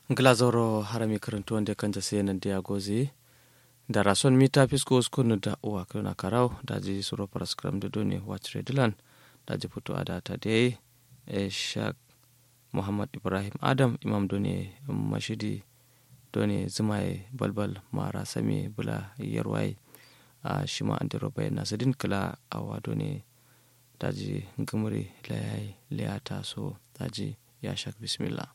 glazoro harami karantu wanda kan jase nan dia gozi da rason mita fisko skunu da uwa kana karau da ji suro paraskram da doni watch redilan da ji fito ada ta dai e shak muhammad ibrahim adam imam doni mashidi doni zumaye balbal mara sami bula yarwai a shima an dero bayan nasadin kala awa doni daji gumuri layai liyata so daji ya shak bismillah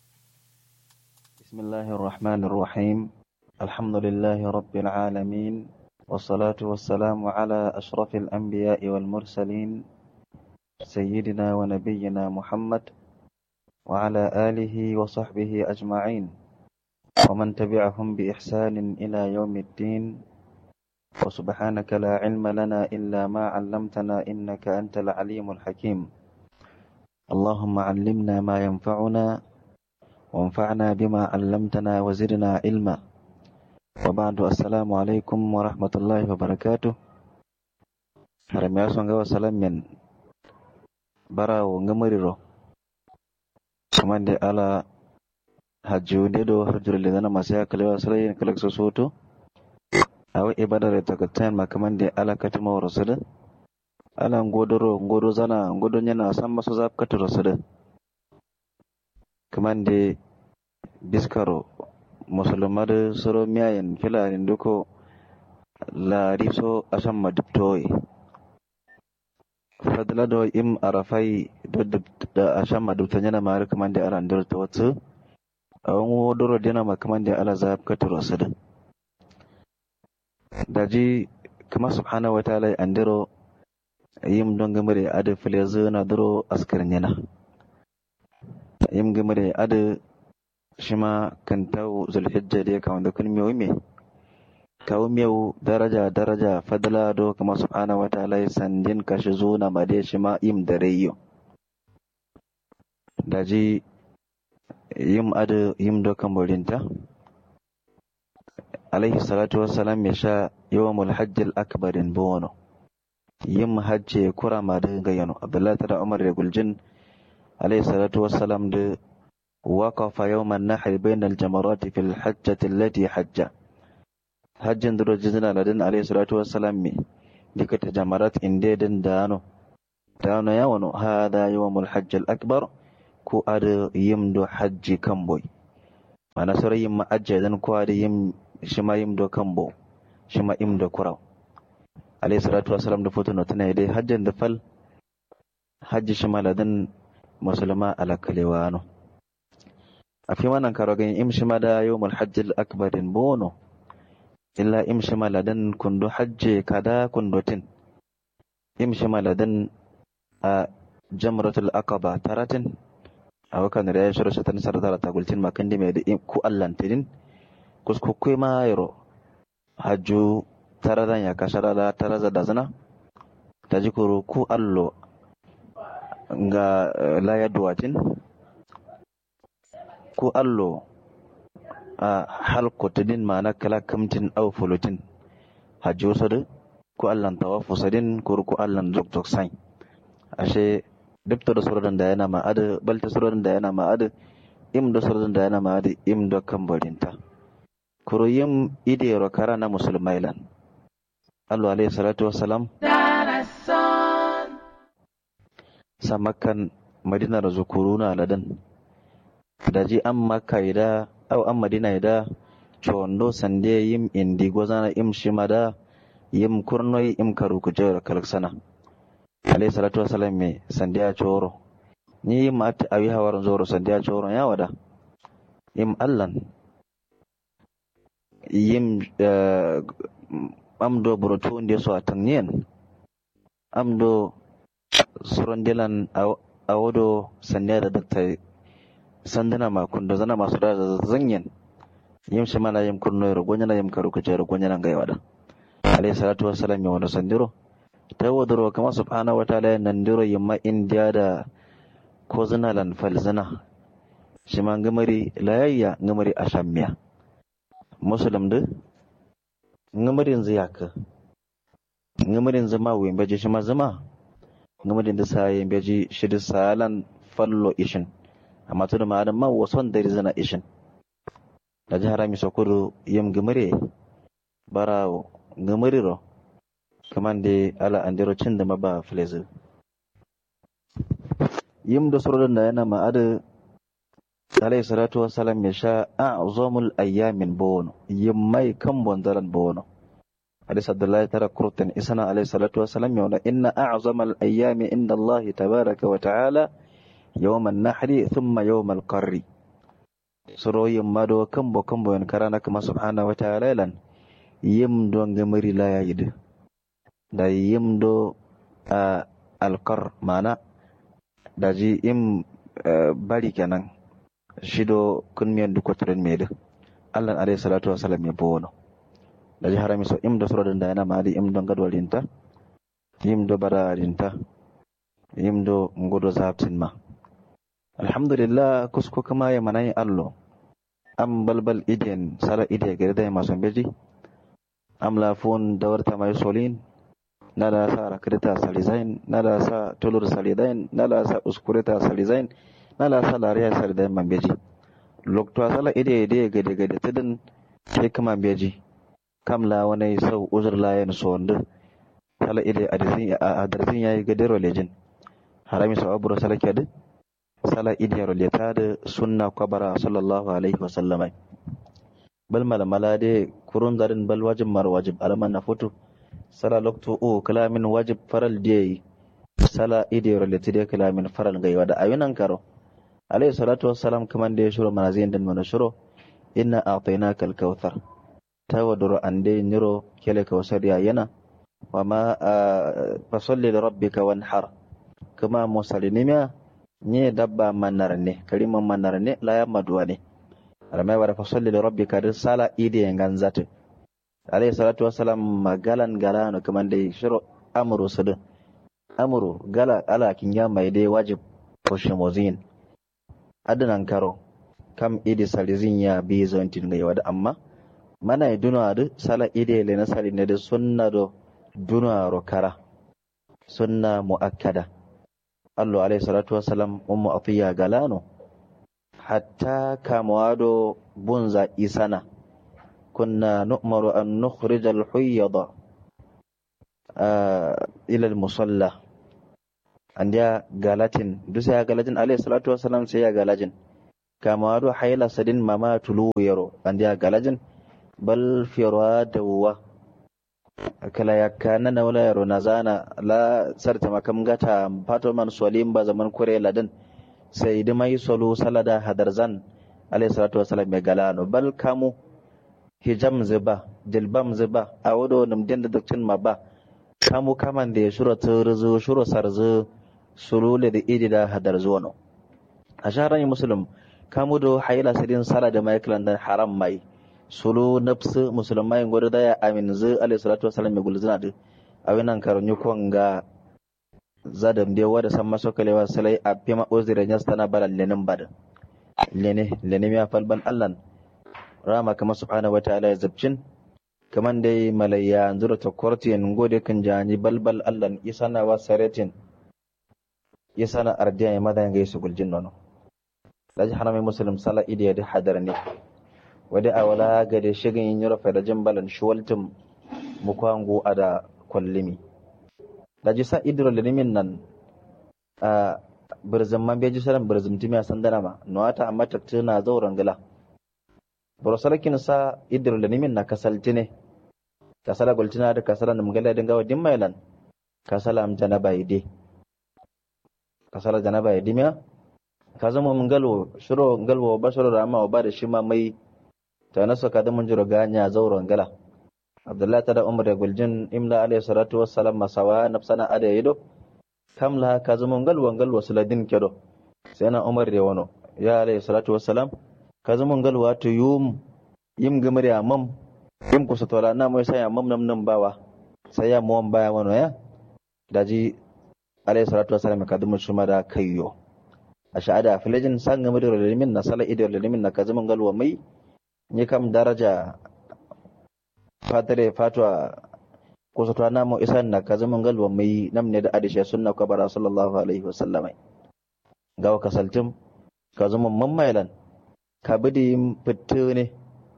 بسم الله الرحمن الرحيم الحمد لله رب العالمين والصلاة والسلام على أشرف الأنبياء والمرسلين سيدنا ونبينا محمد وعلى آله وصحبه أجمعين ومن تبعهم بإحسان إلى يوم الدين وسبحانك لا علم لنا إلا ما علمتنا إنك أنت العليم الحكيم اللهم علمنا ما ينفعنا وانفعنا بما علمتنا وزدنا علما وبعد السلام عليكم ورحمة الله وبركاته haram ya son gawa salam min barawo ngamariro kamande ala hajjude do harjurle dana masaya kalewa sarayin kalak so soto awa ibadare takatan ma kamande ala katima rasada ala ngodoro ngodo zana ngodo nyana samma so zap katoro sada kamande biskaro musulmar soro miyayen filanin duko lariso asan madubtoyi fadla do im arafai do da asan madubta yana mara kamande ala ndur ta wata awon wodoro dina ma kamande ala zab katoro sada daji kama subhanahu wa ta'ala andiro yim don gamare ada filezu na duro askar yana yim gamare ada shima kan tawo zulhijja da kama da kun miyo me kawo miyo daraja daraja fadla do kama subhanahu wa ta'ala sandin kashi zuna ma da shima yim da rayo daji yim ada yim do kan borinta alaihi salatu wassalam ya sha yawmul hajjil akbarin bono yin hajji kura ma da gayyano abdullahi tara umar da guljin alayhi salatu wassalam da waqafa yawman nahr bayna al-jamarat fi al-hajjati allati hajja hajjin da rojin ladin alayhi salatu wassalam me dika ta jamarat inde din dano dano ya wano hada yawmul hajj al-akbar ku ada yimdo hajji kamboy mana sore yimma ajjadan ko ada yim shima yimdo kambo shima imdo kuraw alayhi salatu wasalam da foto notana dai hajjan da fal hajji shi maladan musulma ala kalewano a fi wannan karogan im shi da yawmul hajjil akbarin bono illa im shi maladan kundu hajje kada kundotin im shi maladan a jamratul aqaba taratin a wakan da ya shiru shatan sartara tagultin makan mai da ku allantirin kuskukkui ma yaro hajju taradan ya kashara da taraza da zana ta ji kuro ku allo ga laya duwatin ku allo a halkotinin ma na kala kamtin au fulutin hajji wasu da ku allan tawafu sadin kuro ku allan zok sain ashe duk da surorin da yana ma'ada balta surorin da yana ma'ada im da surorin da yana ma'ada im da kan barinta kuro yin idero kara na musulmai lan Allah alaihi salatu wassalam samakan madinar zukuruna ladan daji an maka ida au an madina ida chondo sande yim indi gozana im shimada yim kurnoi im karu kujer kalksana alaihi salatu wassalam me sande a choro ni yim at awi hawar zoro sande a choro ya wada yim allan yim amdo burotu nde so atanniyen amdo sorondilan awodo sandeda dakta sandana ma kundo zana masu da zanyen yim shimala yim kurnoyro gonyana yim karu kujero gonyana ngai wada alayhi salatu wassalam ya wada sandiro tawadoro kama subhanahu wa ta'ala nandiro yimma indiya da ko zina lan falzina shima ngamari layayya ngamari ashammiya muslim de ngamarin ziyaka ngamarin zama wen beji shima zama ngamarin da sayen beji shidi salan fallo ishin amma tudu ma adam ma wason dari zana ishin da jihar mi sokuru yim gimire barawo gimiriro kaman de ala andiro cinda maba flezu yim da surodin da yana ma'ada alayhi salatu wassalam ya sha a'zamul ayyamin bono yim mai kan bondaran bono hadis abdullahi tara kurtan isana alayhi salatu wassalam ya wala inna a'zamal ayyami inda allah tabaraka wa ta'ala yawman nahri thumma yawmal qarri suro yim mado kan bo kan bo yan karana kama subhanahu wa ta'ala lan yim do ngamari la yayid da yim do alqar mana daji im bari kenan shido kun miyan duk wata ran mede Allah alayhi salatu wasalam ya bono daji harami so im do soro da yana mali im do gadwal linta im do bara linta im do ngodo zaptin ma alhamdulillah kusko kama ya manai allo am balbal iden sala ide gere da maso beji am la fon dawarta mai solin nala sa rakrita salizain nala sa tulur salidain nala sa uskurita salizain nala sa lariya salidain mambeji lokto sala ide ide gade gade tidin hikma beji kamla wani sau uzur layan sonde sala ide adizin adarzin yayi gade rolejin harami sa aburo sala kede sala ide roleta da sunna kwabara sallallahu alaihi wasallam bal malamala de kurun darin bal wajib mar wajib alaman na foto sala lokto o kalamin wajib faral de sala ide roleti de kalamin faral gai wada ayunan karo alayhi salatu wassalam kaman da ya shiro manazin dan mana shiro inna a'tainaka al-kautsar tawaduru ande niro kele kawsar ya yana wa ma fasalli li rabbika wanhar kama musalinima nye dabba manarne kaliman manarne la ya maduwa ne alamai wa fasalli li rabbika da sala ide ganzatu alayhi salatu wassalam magalan galano kaman da shiro amru sudu amru gala ala kinya mai dai wajib koshimozin adanan karo kam idi salizin ya bi zontin ga yawada amma mana duna da sala ide le na sali ne da sunna do duna ro kara sunna muakkada allo alayhi salatu wassalam ummu atiya galano hatta kamwado bunza isana kunna nu'maru an nukhrij al-huyyada ila al-musalla andiya galatin dusa ya galatin alayhi salatu wassalam sai ya galajin kama wado haila sadin mama tulu yaro andiya galajin bal firwa dawwa kala yakana na wala yaro nazana la sarta makam gata fato man solim ba zaman kure ladan sai da mai solo salada hadarzan alayhi salatu wassalam ya galano bal kamu hijam ziba jilbam ziba a wado namdin da doktin ma ba kamu kaman da ya shura turzu shura sarzu sulule da idi da hadar zuwano a shaharar musulun kamu da haila sirin sala da michael da haram mai sulu nafsu musulmai gwada da ya amin zu alayhi salatu wasalam ya gulzina da a winan karunyi kwan ga zadam da wada san maso kalewa salai a fima uzira ya stana balan lenin bada lene lene ya falban allan rama kama subhanahu wa ta'ala ya zabcin kaman dai malayya zura ta kwartiyan gode kan jani balbal allan isana wa saretin isana ardiya ya madan gaisu guljin nono laji hanami muslim sala idiya da hadar ne wadi awala ga da shigin yin yura da jimbalan shuwaltin mukwangu a da kwallimi laji sa idiro linimin nan a birzin man beji saran birzin timi a sandana ma nuwata amma tattuna zauren gila borosarkin sa idiro linimin na kasalti ne kasala gultina da kasala da mugala dinga wa dimmailan kasala am janaba ide kasala janaba ide miya ka zama mun galwo shiro galwo ba shiro da amma ba da shi ma mai ta nasu ka da mun jiro ganya zauren gala abdullahi ta da umar da guljin imla alayhi salatu wassalam masawa nafsana ada yido kamla ka zama mun galwo galwo suladin kedo sai na umar da wano ya alayhi salatu wassalam ka zama mun galwa to yum yim gamar ya mam yim kusa tola na mai sai mam nam nam bawa sai ya mu baya wano ya daji alayhi salatu wassalam ka dumu shuma da kayyo a sha'ada filajin san game da ralimin na sala idar ralimin na kazimin galwa mai ni kam daraja fatare fatwa kusa to na mu isan na kazimin galwa mai nam ne da adisha sunna kabara sallallahu alaihi wasallam ga kasaltim kazimin mammailan ka bidi fitte ne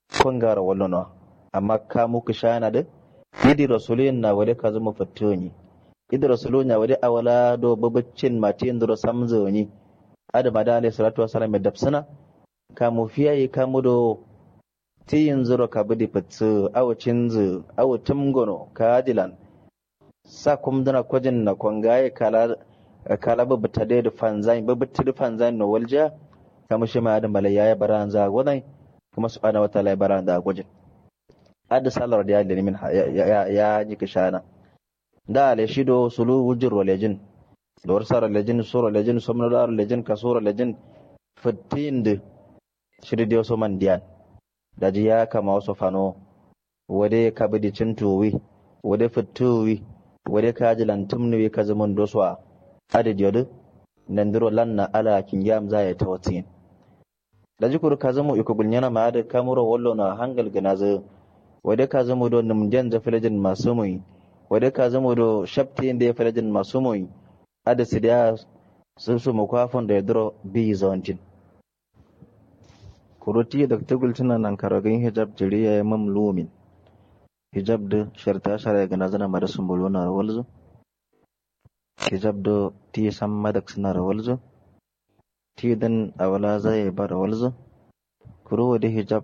kongara wallono amma ka muku shana da idi rasulin na wade ka zama fattoni idi rasulun ya wade awala do babacin mati indro samzoni adama da alayhi salatu wasalam da dafsana ka mu fiyaye ka mu do tiyin zuro ka budi fatsu awacin zu awacin gono ka adilan sa kum dana kwajin na kongaye kala kala babata da fanzai babata da fanzai no walja kama shi ma adam malaya ya baran za gwadai kuma subhanahu wa ta'ala ya baran da gwajin adda salar da ya da min ya ya ji kishana da ale shido sulu wujur walejin da warsar lejin sura lejin somno da lejin kasura lejin fitin da shiri da so man diyan da ji ya kama wasu fano wade ka bi cin tuwi wade fituwi wade ka ji lantumni ka zaman doswa adad yodu nandiro lanna ala kingam za ya tawatin da jikur ka zamo iko gulnyana ma da kamuro wallo na hangal ganaza wade ka zamo do numjan za filajin masu mai wade ka zamo do shafti inda ya filajin masu mai ada sidiya sun su mukwafon da ya duro bi zonjin kuruti da tugul tuna nan karagin hijab jiriya ya mamlumin hijab da sharta shara ga nazana mada sun bulu na rawalzu hijab da ti san madak suna rawalzu ti dan awala zai ba rawalzu kuro da hijab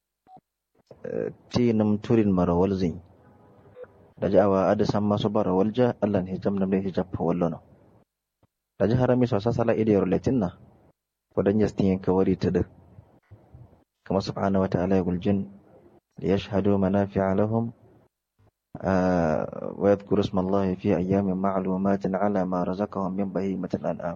ti nam turin marawalzin da ji awa ada san masu ba rawalja allah hijab nam da hijab fa wallo da ji harami sosa sala idiyar latin na wadan yastin yanka wari ta da كما سبحانه وتعالى يقول الجن ليشهدوا منافع لهم آه ويذكر اسم الله في أيام معلومات على ما رزقهم من بهيمة الأنعام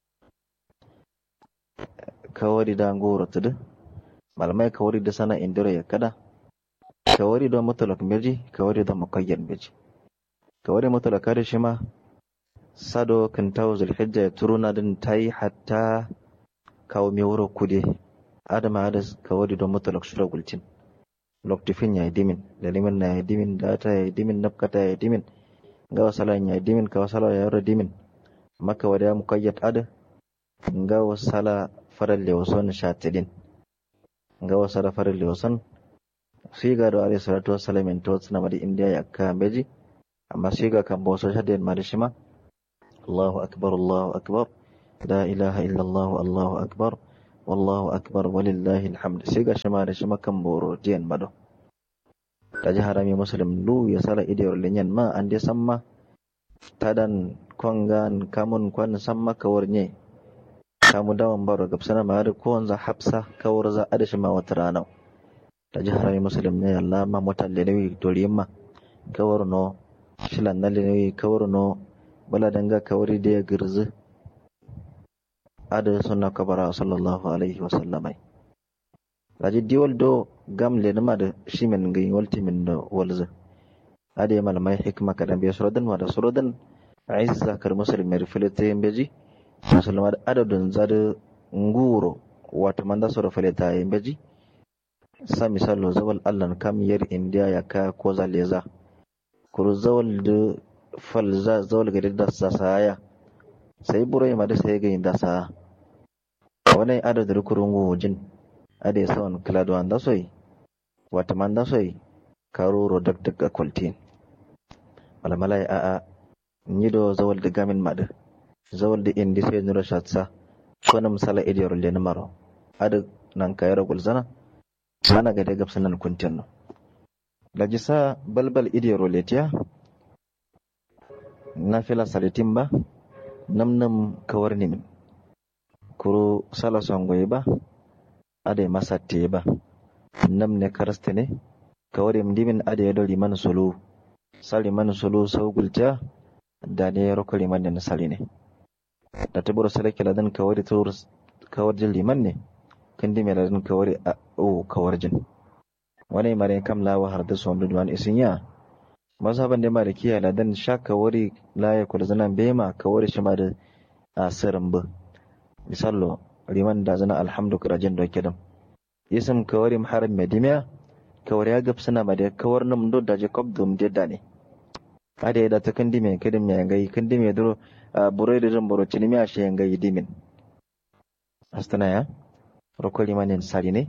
كوري دا نغورة تد malamai kawari da sana indira ya kada kawari da mutlak meji kawari da muqayyad meji kawari mutlak da shi ma sado kan tawo zulhijja ya turuna din tayi hatta kawo me wuro kude adama ada kawadi don mutalak shura gulcin loktifin ya yi dimin da limin na ya yi dimin data ya yi dimin nafkata ya yi dimin ga wasalan ya yi dimin ka wasala ya yara dimin maka wada ya mukayyat ada ga wasala farar lewason shatidin ga wasala farar lewason sai ga da alayhi salatu wassalam in to tsina madi indiya ya ka beji amma sai ga kan boso shadin madi shima Allahu akbar Allahu akbar la ilaha illa Allah Allahu akbar wallahu akbar walillahi alhamd sai ga shima da shima kan boro jiyan mado ta ji harami muslim lu ya sala idiyar linyan ma an dai samma tadan kwangan kamun kwan samma kawar nye kamu dawan baro gabsana ma da ko wanza hafsa kawar za a da shima wata rana ta ji harami muslim ne Allah ma mutan da nawi doriyin ma kawar no shilan na nawi kawar no bala danga kawari da ya girzi ada sunna kabara sallallahu alaihi wa sallamai laji diwal do gam le nama da shi min ga walti min da walza ada ya malamai hikma kadan biya suradan wa da suradan aizza kar muslim mai filete yin beji musulma da adadin zada nguro wata manda sura fileta yin beji sa misalo zawal allan kam yar indiya ya ka ko zaleza kuru zawal da falza zawal gari da sasaya sai burai ma da sai ga inda sa wani adadin kurun wujin ade sawan klado anda soy wata manda soy karuro dak dak akwaltin wala malai a a nido zawal da gamin mada zawal da indi sai nura shatsa kona misala idiyar le maro ada nan kayara gulzana mana ga daga sanan kuntin no lajisa balbal idiyar letiya na fila salitin ba nam nam kawar nimin kuro sala songoye ba ade masatte ba nam ne karaste ne kawari mdimin ade yado liman sulu sali man sulu saugulta da ne roko liman ne sali ne da tabur sala kala dan kawari tur kawar jin liman ne kandi me ladan kawari a o kawar jin wani mare kam lawa har da son duwan isinya mazhaban da malikiya ladan sha kawari la ya kula zanan bema kawari shi ma da asirin ba misallo liman da zana alhamdu kirajin da ke dam isam kawari haram medimiya kawari ya gab suna mada kawar nam do da jacob dum dedda ne ada ya da ta kandi me kidim me ngai kandi me duro burai da boro cinimi a shi ngai dimin astana ya roko limanin sari ne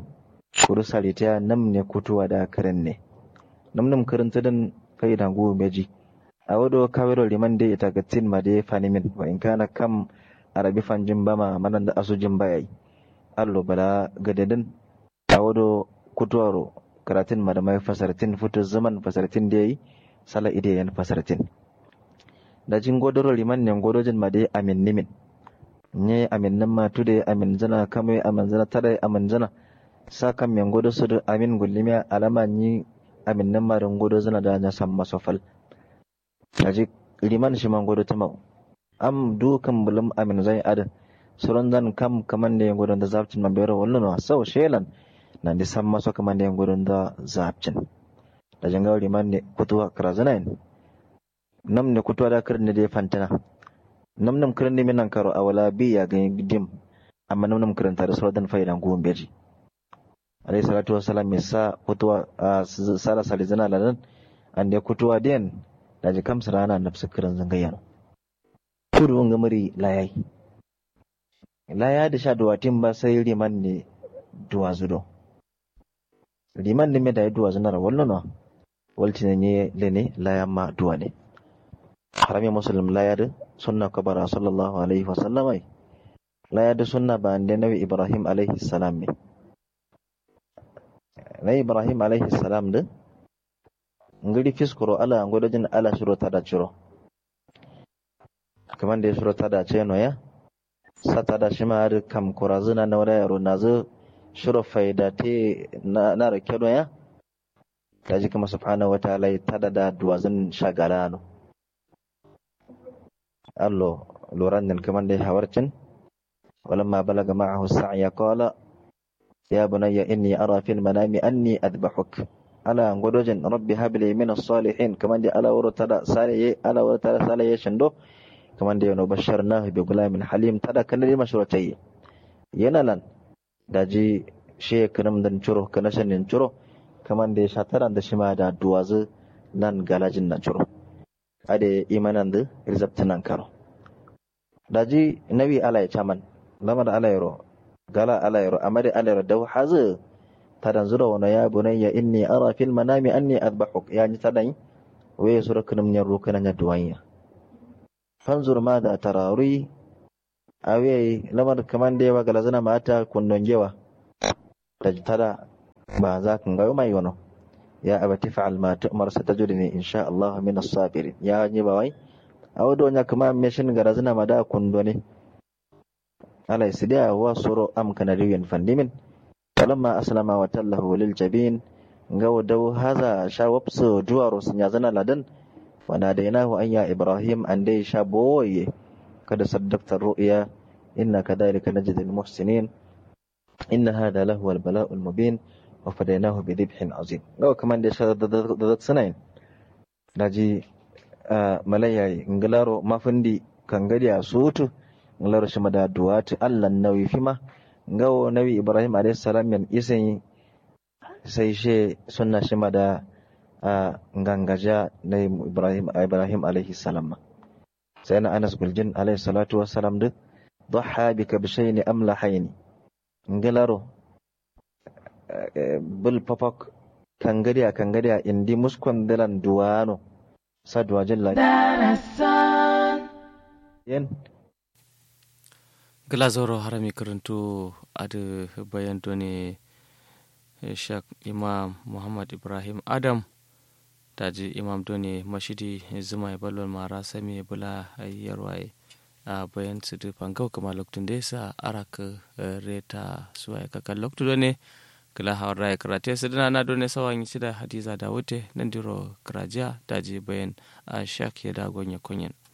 kuru salita nam ne kutuwa da karen ne nam nam karanta dan faida go meji a wado kawero liman de ita gatin ma de fanimin wa in kana kam arabi fanjin bama manan da asujin bayai allo bala gadadin a wado kutuwaro karatun ma da mai fasartin fito zaman fasartin da yayi sala ide yan fasartin da jin godoro liman ne godojin ma de amin nimin nye amin nan ma tude amin zana kamai amin zana tare amin zana sa kan men godo su amin gullimiya alama ni amin nan ma don godo zana da nya sam masofal daji liman shi man godo tama am du kan bulum amin zai ada suran zan kam kaman da godo da zabcin man bayro wallo no sau shelan nan di sam maso kaman da godo da zabcin da janga liman ne kutuwa karazana nam ne kutuwa da kirne da fantana nam nam kiran ne minan karo a wala bi ya gani dim amma nam nam kiran tare sauran faidan gumin beji alayhi salatu wassalam mai sa kutuwa a sala salizana ladan an da kutuwa den da ji kamsa rana nafsu kiran zangayya kudu nga muri layai laya da sha duwatin ba sai liman ne duwa zudo liman ne mai da ya duwa zunar wallo walti ne lene laya ma duwa ne harami muslim laya da sunna kabara sallallahu alaihi wasallam ai laya da sunna ba da nabi ibrahim alaihi salam ne na ibrahim alaihi salam da ngiri fiskuro ala ngodojin ala shiro tada ciro kaman da ya shiro tada ce no ya sa tada shi ma har kam kurazuna na wada yaro na zo shiro faida te na na rake no ya ta ji kuma subhanahu wataala ya tada da duwazin shagala no allo loran nan kaman da ya hawarcin ولما بلغ معه السعي قال يا بني إني أرى في المنام أني أذبحك ألا غدوجن ربي هب لي من الصالحين كمان دي ألا ورتدا سالي ألا ورتدا سالي شندو كمان دي بشرناه بغلام حليم تدا كان لي مشروعتي ينالن daji she kanam dan curo kana shanin curo kaman da shataran da shima da duwazu nan galajin na curo ade imanan da rizabtanan karo daji nabi ala ya chaman lama da ala yaro gala alayro amari alayro daw hazu tadan zura wana ya bunayya inni ara fil manami anni adbahuk yani tadan we sura kunum nyarru kana nya duwanya fanzur ma da tarari awe lamar kaman da yawa galazana mata kundon jewa da tada ba za kan ga mai wono ya abati fa'al ma tu'mar satajudni insha Allah min as-sabirin ya ni ba wai awdo nya kuma meshin galazana ma da kundone على سداء وصر أم كان ريون فندمن فلما أسلم وتله للجبين ngau dau haza sha wapsu duwaro sun yazana ladan wa nadainahu an ya ibrahim an dai sha boye kada saddaqta ru'ya inna kadhalika najzil muhsinin inna hada lahu al bala'ul mubin wa fadainahu bi dhibhin azim ngau kaman da sha da sanayin daji malayai ngalaro mafindi kangadi a sutu ngalaro shi da duwati allan nawi fima ngawo nawi ibrahim alayhi salam yan isin sai she sunna shi da ngangaja na ibrahim ibrahim alayhi salam sai na anas guljin alayhi salatu wassalam duk ضحى بكبشين أملحين ngalaro bul papak kangadiya kangadiya indi muskon dalan duwano sa duwajin la yen glazoro harami karanto ada bayan ne shak imam muhammad ibrahim adam daji imam done mashidi zuma balon mara sami bula yarwaye a bayan su da fangau kama lokacin da sa araka reta suwa kakan lokacin ne kila hawar raya karate su dana na done sawan yi da hadiza da wute nan diro karajiya daji bayan a shak ya dagon ya kunyan